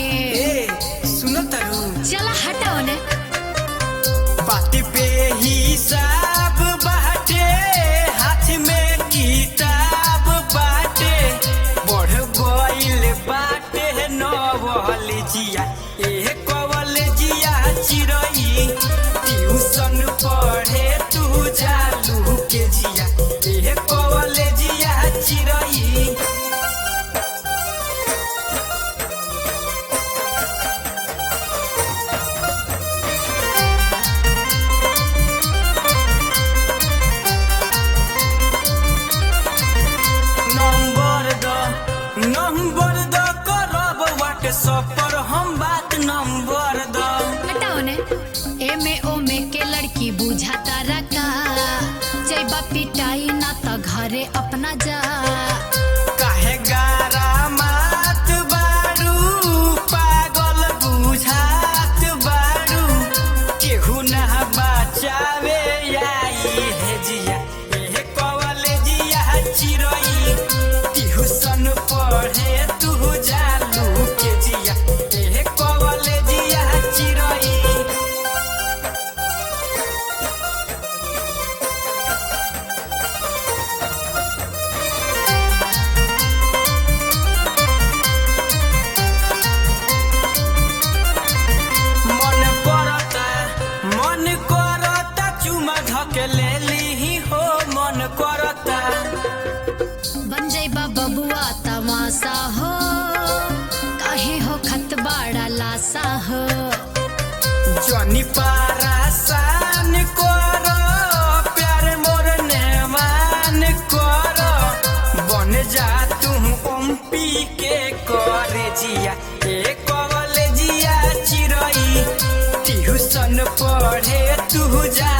ए सुनो तरु चला हटाओ ने बात पे हिसाब बाटे हाथ में किताब बाटे बढ़ गइल बाटे नवल जिया ए कवल जिया चिरई ट्यूशन पढ़े तू जालू के जिया ए कवल जिया चिरई नंबर द नंबर द करब व्हाट्सएप पर हम बात नंबर द हटाओ ने ए में ओ में के लड़की बुझाता रका जैबा पिटाई ना त घरे अपना जा काहे गारा मात बारू पागल बुझात बारू केहू ना बचावे आई हे जिया ए कवले जिया चिरई ट्यूशन पढ़े तू जालू के जिया ए कवले जिया चिरई मन करता मन करता चुमा धकेले लीही हो मन करता बन जैबा बबुआ तमाशा हो काहे हो खत बाड़ा लासा हो जनी पारासान कर प्यार मोर नेमान कर बन जा तू ओम्पी के करे जिया ए कवल जिया चिरई ट्यूशन पढ़े तू जा